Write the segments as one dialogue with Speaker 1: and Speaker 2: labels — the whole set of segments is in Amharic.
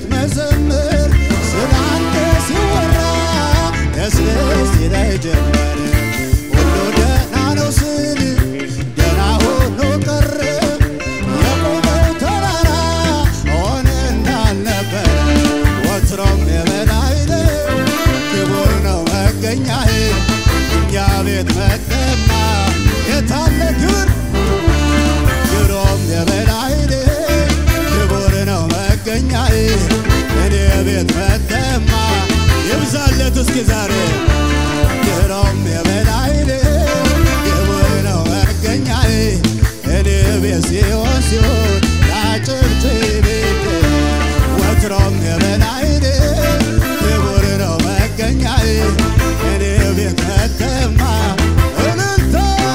Speaker 1: መዘምር ስላንተ ሲወራ ደስ ደስ ይለኝ ጀመር ሁሉ ደህና ነው ስል ደህና ሆኖ ቀረ የቆመው ተራራ ሆነ እንዳልነበረ ወትሮም የበላይ ነው ክቡር ነው መገኛዬ እኛ ቤት መጠማ የታለ ክብር ድሮም የበላይ ነህ ክቡር ነው መገኛዬ እኔ ቤት መተማ ይብዛለት እስኪ ዛሬ ድሮም የበላይ ነህ ክቡር ነው መገኛዬ እኔ ቤት ሲሆን ሲሆን ላጭብጭብ ወትሮም የበላይ ነህ ክቡር ነው መገኛዬ እኔ ቤት መተማ እልልታ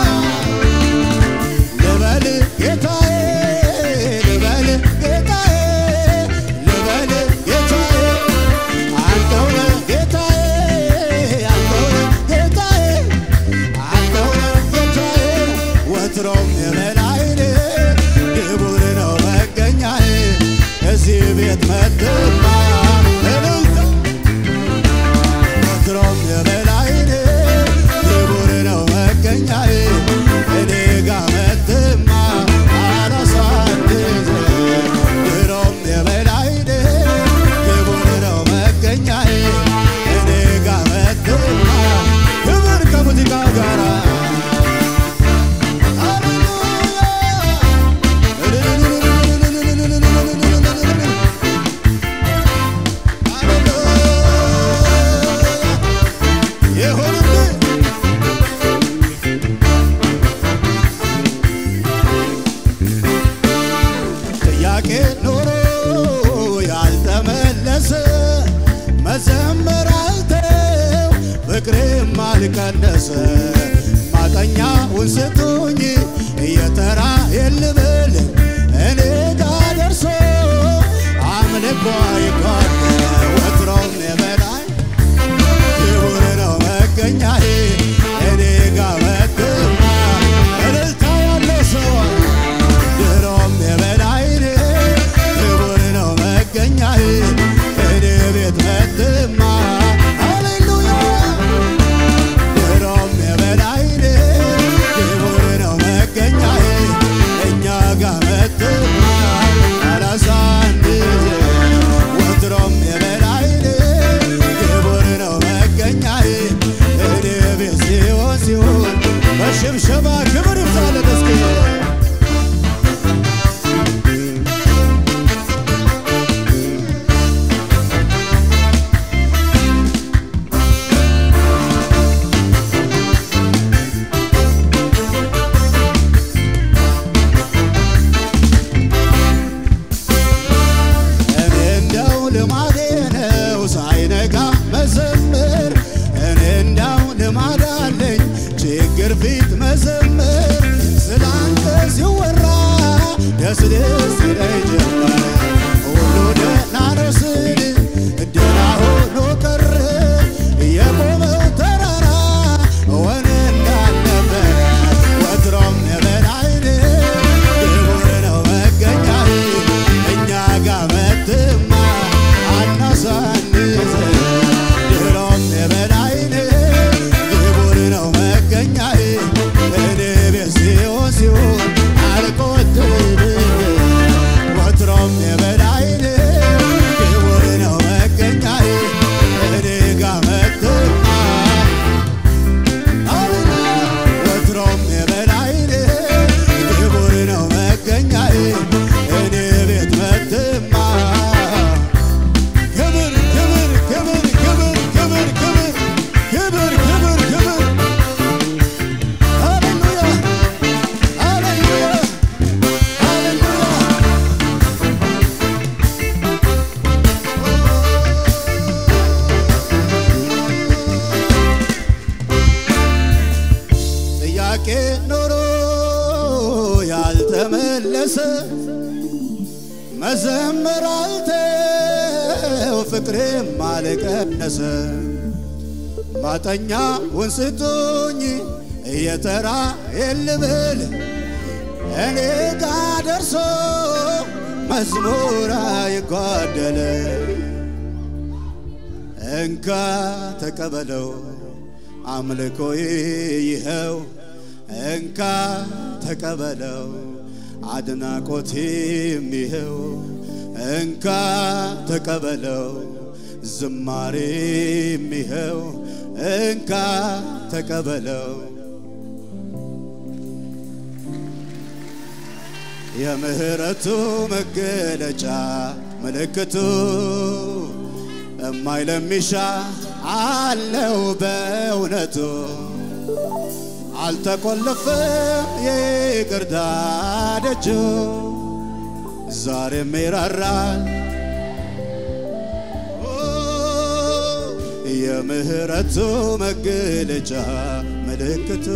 Speaker 1: ልበል ጌታዬ ልበል ጌታዬ ልበል ጌታዬ አንተው ነህ ጌታዬ አንተው ነህ ጌታዬ አንተው ነህ ጌታዬ ወትሮም የበላይ ነህ ክቡር ነው መገኛዬ እዚህ ቤት መጥማ እልልታ ወትሮም የበላይ ነህ ክቡር ነው መገኛዬ እኔ ጋ መጥማ አላሳንዝ ድሮም የበላይ ነህ ክቡር ነው መገኛዬ እኔ ጋ መጥማ ክብር ከሙዚቃው ጋራ ይሁንልህ ጥያቄ ኖሮ ያልተመለሰ መዘመር አልተው ፍቅሬም አልቀነሰ ማጠኛውን ስጡኝ እየተራ የልብል እኔ ጋ ደርሶ አምልኮ ይጓደ ወትሮም የበላይ ክቡር ነው መገኛዬ እኔ ጋ መጥማ እልልታ ያለው ሰው ድሮም የበላይ ነህ ክቡር ነው መገኛዬ እኔ ቤት መጥማ ሃሌሉያ ድሮም የበላይ ነህ ክቡር ነው መገኛዬ እኛ ጋ መጥማ አላሳንዝ ወትሮም የበላይ ነህ ክቡር ነው መገኛዬ እኔ ቤት ሲሆን ሲሆን በሽብሸባ ክብር ይብዛለት እስኪ እኔ እንደው ልማዴ ነው ሳይነጋ መዘምር እኔ እንደው ልማድ አለኝ ችግር ፊት መዘምር ስላንተ ሲወራ ደስ ደስ ይለኝ ጀመር ሁሉ ደህና ነው ስል ደህና ሆኖ ቀረ የቆመው ተራራ ሆነ እንዳልነበረ ወትሮም የበላይ ነህ ክቡር ነው መገኛዬ እኛ ጋ መጥማ አናሳንዝ ድሮም የበላይ ነህ ክቡር ነው መገኛዬ እኔ ቤት ሲሆን ሲሆን አልቆጥብም ወትሮም የበላይ ነህ ክቡር ነው መገኛዬ እኔ ጋ መጥማ ወትሮም የበላይ ነህ ክቡር ነው መገኛዬ እኔ ቤት መጥማ ክብር ክብር ክብር ክብር ክብር ክብር ክብር ክብር ክብር ሃሌሉያ ሃሌሉያ ሃሌሉያ ጥያቄ ኖሮ ያልተመለሰ መዘመር አልተው ፍቅሬም አልቀነሰ ማጠኛውን ስጡኝ እየተራ የልብል እኔ ጋ ደርሶ መዝሙር አይጓደለ እንካ ተቀበለው አምልኮዬ ይኸው እንካ ተቀበለው አድናቆቴም ይኸው እንካ ተቀበለው ዝማሬም ይኸው እንካ ተቀበለው የምህረቱ መገለጫ ምልክቱ እማይለሚሻ አለው በእውነቱ አልተቆለፈም ይቅርታ ደጁ ዛሬም ይራራል የምህረቱ መገለጫ ምልክቱ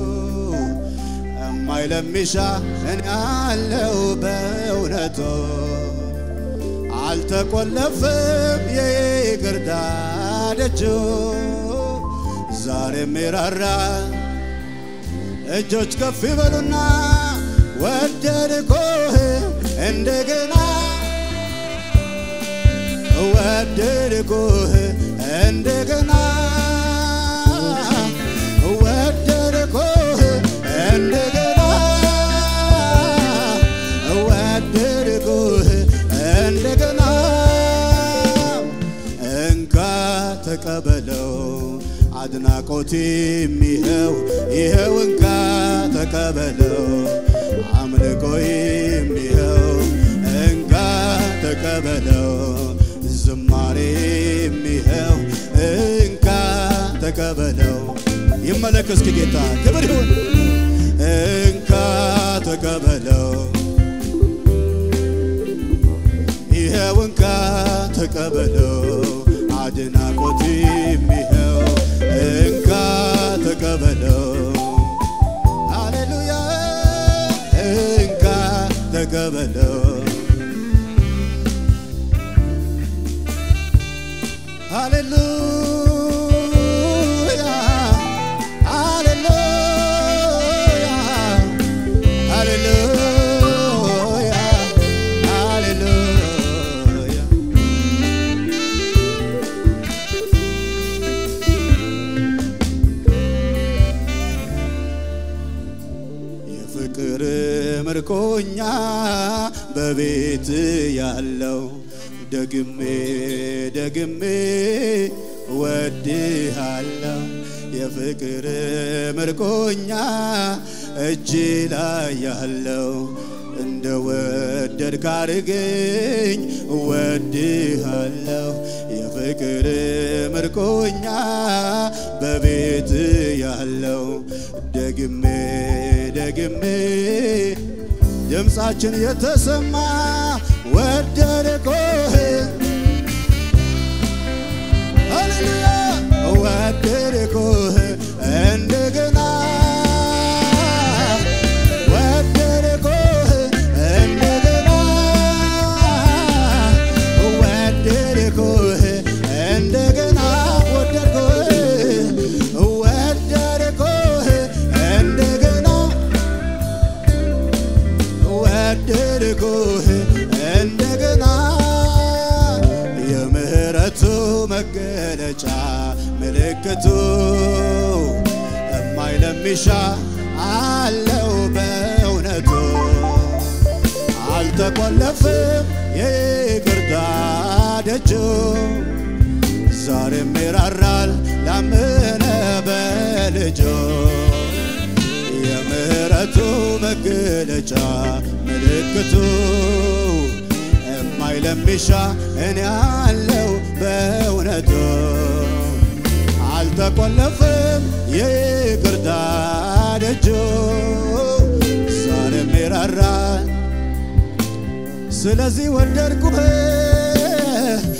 Speaker 1: እማይለሚሻ እኔ አለው በእውነቱ አልተቆለፍም የይቅርታ ደጁ ዛሬም ይራራ እጆች ከፍ ይበሉና ወደድኩህ እንደገና ወደድኩህ እንደገና ወደድኩህ እንደገና ወደድኩህ እንደገና እንካ ተቀበለው አድናቆቴ ይኸው ይኸው እንካ ተቀበለው አምልኮዬም ይኸው እንካ ተቀበለው ዝማሬም ይኸው እንካ ተቀበለው ይመለክ እስኪ ጌታ ክብር ይሁን እንካ ተቀበለው ይኸው እንካ ተቀበለው አድናቆቴም ይኸው እንካ ተቀበለው ሃሌሉያ እንካ ተቀበለው ሃሌሉያ ሃሌሉያ ሃሌሉያ ሃሌሉያ የፍቅር ምርኮኛ በቤት ያለው ደግሜ ደግሜ ወድሃለው የፍቅር ምርኮኛ እጅ ላይ ያለው እንደ ወደድክ አድርገኝ ወድሃለው የፍቅር ምርኮኛ በቤት ያለው ደግሜ ደግሜ ድምፃችን የተሰማ ወደድኩህ ሃሌሉያ ወደድኩህ እንደገና ወደድኩህ እንደገና ወደድኩህ እንደገና ወደድኩህ ወደድኩህ እንደገና ወደድኩህ እንደገና የምህረቱ መገለጫ ምልክቱ እማይለሚሻ አለው በእውነቱ አልተቆለፍም የይቅርታ ደጁ ዛሬም ይራራል ላመነ በልጁ የምህረቱ መገለጫ ምልክቱ የማይለሚሻ እኔ አለው በእውነቱ አልተቆለፍም የይቅርታ ደጁ ዛሬም ይራራል ስለዚህ ወደድኩህ